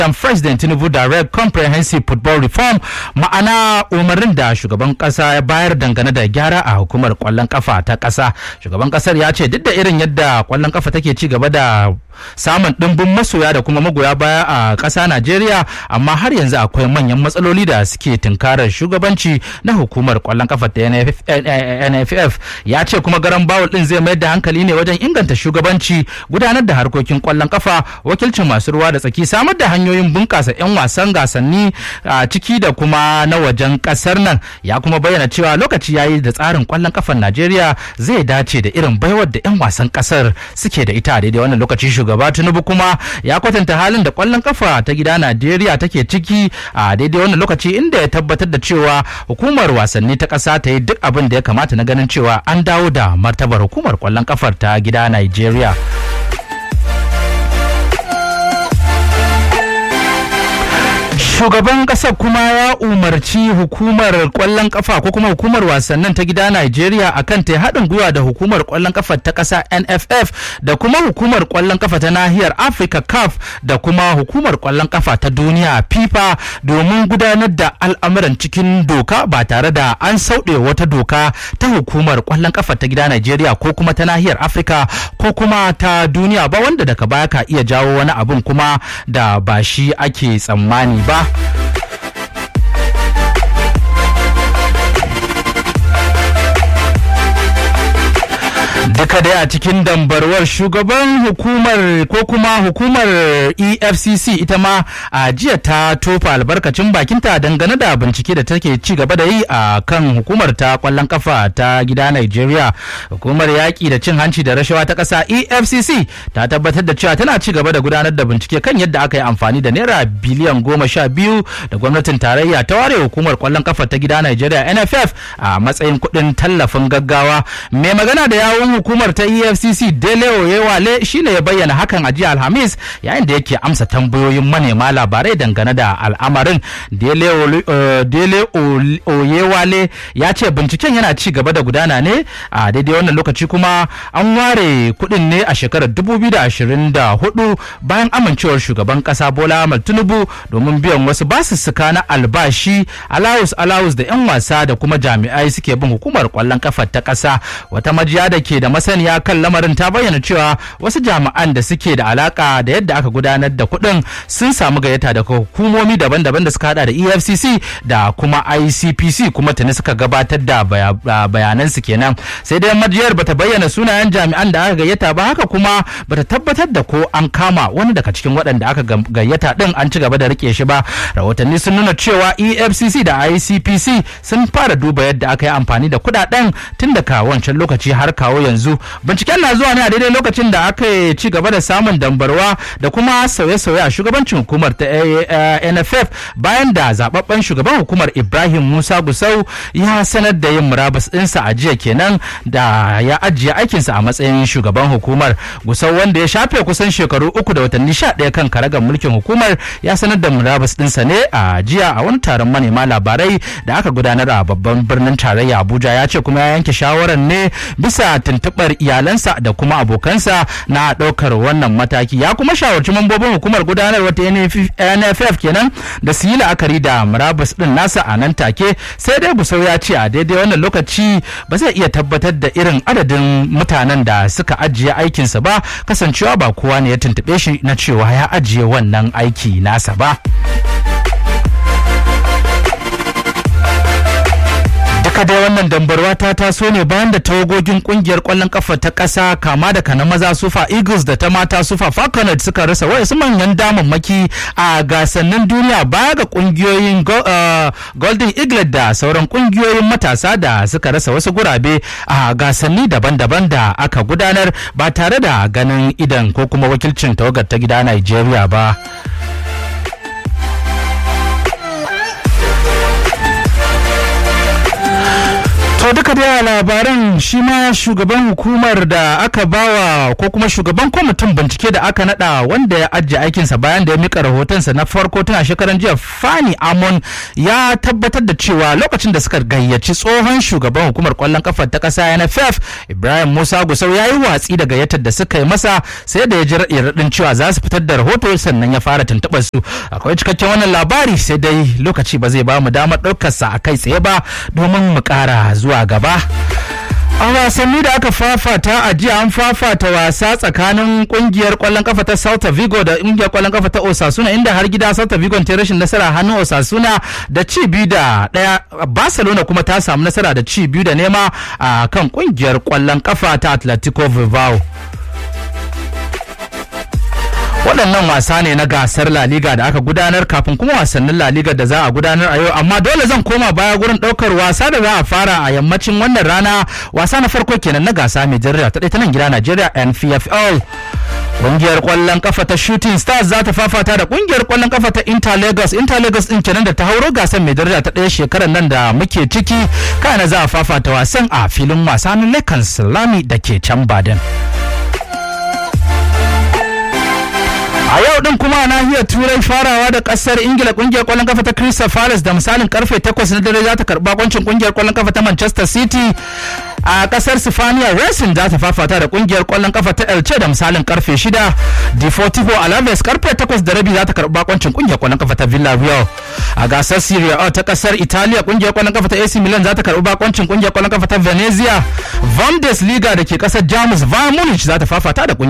dan president tinubu direct comprehensive football reform ma'ana umarnin da shugaban kasa ya bayar dangane da gyara a hukumar kwallon kafa ta kasa shugaban kasar ya ce duk da irin yadda kwallon kafa take ci gaba da samun ɗimbin masoya da kuma magoya baya a ƙasa Najeriya amma har yanzu akwai manyan matsaloli da suke tunkarar shugabanci na hukumar ƙwallon kafa ta NFF ya ce kuma garan bawul ɗin zai mayar da hankali ne wajen inganta shugabanci gudanar da harkokin ƙwallon kafa wakilcin masu ruwa da tsaki samar da hanyoyin bunƙasa 'yan wasan gasanni a ciki da kuma na wajen ƙasar nan ya kuma bayyana cewa lokaci yayi da tsarin ƙwallon kafar Najeriya zai dace da irin baiwar da 'yan wasan ƙasar suke da ita a daidai wannan lokaci shugaba tinubu kuma ya kwatanta halin da kwallon kafa ta gida najeriya take ciki a daidai wannan lokaci inda ya tabbatar da cewa hukumar wasanni ta ƙasa ta yi duk abin da ya kamata na ganin cewa an dawo da martabar hukumar kwallon kafar ta gida najeriya shugaban kasar kuma ya umarci hukumar kwallon kafa ko kuma hukumar wasannin ta gida Najeriya akan ta haɗin gwiwa da hukumar kwallon kafa ta ƙasa NFF da kuma hukumar kwallon kafa ta nahiyar Africa CAF da kuma hukumar kwallon kafa ta duniya FIFA domin gudanar da al'amuran cikin doka ba tare da an sauɗe wata doka ta hukumar kwallon kafa ta gida Najeriya ko kuma ta nahiyar Africa ko kuma ta duniya ba wanda daga baya ka iya jawo wani abun kuma da ba shi ake tsammani ba. duka dai a cikin dambarwar shugaban hukumar ko kuma hukumar efcc ita ma a jiya ta tofa albarkacin bakinta dangane da bincike da take ci gaba da yi a kan hukumar ta kwallon kafa ta gida nigeria hukumar yaƙi da cin hanci da rashawa ta ƙasa efcc ta tabbatar da cewa tana ci gaba da gudanar da bincike kan yadda aka yi amfani da naira biliyan goma sha biyu da gwamnatin tarayya ta ware hukumar kwallon kafa ta gida nigeria nff a matsayin kuɗin tallafin gaggawa mai magana da yawun hukumar ta efcc dele oyewale shine ya bayyana hakan a jiya alhamis yayin da yake amsa tambayoyin manema labarai dangane da al'amarin dele oyewale ya ce binciken yana ci gaba da gudana ne a daidai wannan lokaci kuma an ware kuɗin ne a shekarar 2024 bayan amincewar shugaban kasa bola ahmad tinubu domin biyan wasu basussuka na albashi alawus alawus da 'yan wasa da kuma jami'ai suke bin hukumar kwallon kafa ta ƙasa wata majiya da ke da masaniya kan lamarin ta bayyana cewa wasu jami'an da suke da alaka da yadda aka gudanar da kuɗin sun samu gayyata daga hukumomi daban-daban da suka hada da efcc da kuma icpc kuma tuni suka gabatar da bayanansu kenan sai dai majiyar bata bayyana sunayen jami'an da aka gayyata ba haka kuma bata tabbatar da ko an kama wani daga cikin waɗanda aka gayyata din an ci gaba da rike shi ba rahotanni sun nuna cewa efcc da icpc sun fara duba yadda aka yi amfani da kuɗaɗen tun daga wancan lokaci har kawo yanzu binciken na zuwa ne a daidai lokacin da aka ci gaba da samun dambarwa da kuma sauye-sauye a shugabancin hukumar ta nff bayan da zababben shugaban hukumar ibrahim musa gusau ya sanar da yin murabus ɗinsa a jiya kenan da ya ajiye aikinsa a matsayin shugaban hukumar gusau wanda ya shafe kusan shekaru uku da watanni sha ɗaya kan karagar mulkin hukumar ya sanar da murabus ɗinsa ne a jiya a wani taron manema labarai da aka gudanar a babban birnin tarayya abuja ya ce kuma ya yanke shawarar ne bisa tuntuɓar iyalansa da kuma abokansa na ɗaukar wannan mataki ya kuma shawarci mambobin hukumar gudanarwa ta nff kenan da su yi la'akari da murabus ɗin nasa a nan take sai dai busau ya ce a daidai wannan lokaci ba zai iya tabbatar da irin adadin mutanen da suka ajiye aikinsa ba kasancewa ba kowa ne ya tuntuɓe shi na cewa ya ajiye wannan aiki nasa ba. duka dai wannan dambarwa ta taso ne bayan da tawagogin kungiyar kwallon kafa ta ƙasa kama da kana maza sufa eagles da ta mata sufa falconet suka rasa wasu manyan damammaki a gasannin duniya baya ga kungiyoyin golden eagle da sauran kungiyoyin matasa da suka rasa wasu gurabe a gasanni daban-daban da aka gudanar ba tare da ganin idan ko kuma wakilcin tawagar ta gida nigeria ba. To To duka da labaran shi ma shugaban hukumar da aka bawa ko kuma shugaban kwamitin bincike da aka nada wanda ya ajiye aikinsa bayan da ya mika rahotonsa na farko tun a shekaran jiya Fani Amon ya tabbatar da cewa lokacin da suka gayyaci tsohon shugaban hukumar kwallon kafa ta kasa NFF Ibrahim Musa Gusau ya yi watsi da gayyatar da suka yi masa sai da ya ji raɗin cewa za su fitar da rahoto sannan ya fara tuntuɓar su akwai cikakken wannan labari sai dai lokaci ba zai ba mu damar ɗaukarsa a kai tsaye ba domin mu ƙara zuwa gaba. A wasanni da aka fafata a jiya an fafata wasa tsakanin kungiyar kwallon kafa ta Celta Vigo da kungiyar kwallon kafa ta Osasuna inda har gida Celta Vigo ta rashin nasara hannun Osasuna da ci biyu da daya Barcelona kuma ta samu nasara da ci biyu da nema a kan kungiyar kwallon kafa ta Atletico Bilbao. waɗannan wasa ne na gasar La Liga da aka gudanar kafin kuma wasannin La Liga da za a gudanar a yau amma dole zan koma baya gurin ɗaukar wasa da za a fara a yammacin wannan rana wasa na farko kenan na gasa mai jarida ta ta nan gida Najeriya NPFL Ƙungiyar ƙwallon kafa ta Shooting Stars za ta fafata da ƙungiyar ƙwallon kafa ta Inter Lagos. Inter Lagos ɗin kenan da ta hauro gasar mai daraja ta ɗaya shekarar nan da muke ciki. Kana za a fafata wasan a filin wasa na Lekan Salami da ke can Baden. a yau din kuma a nahiyar turai farawa da kasar ingila kungiyar kwallon kafa ta crystal palace da misalin karfe 8 na dare za ta karba kwancin kungiyar kwallon kafa ta manchester city a kasar sifaniya racing za ta fafata da kungiyar kwallon kafa ta elche da misalin karfe 6 deportivo alaves karfe 8 da rabi za ta karba kwancin kungiyar kwallon kafa ta villarreal a gasar serie a ta kasar italiya kungiyar kwallon kafa ta ac milan za ta karbi bakoncin kungiyar kwallon kafa ta venezia bundesliga da ke kasar jamus bayern munich za ta fafata da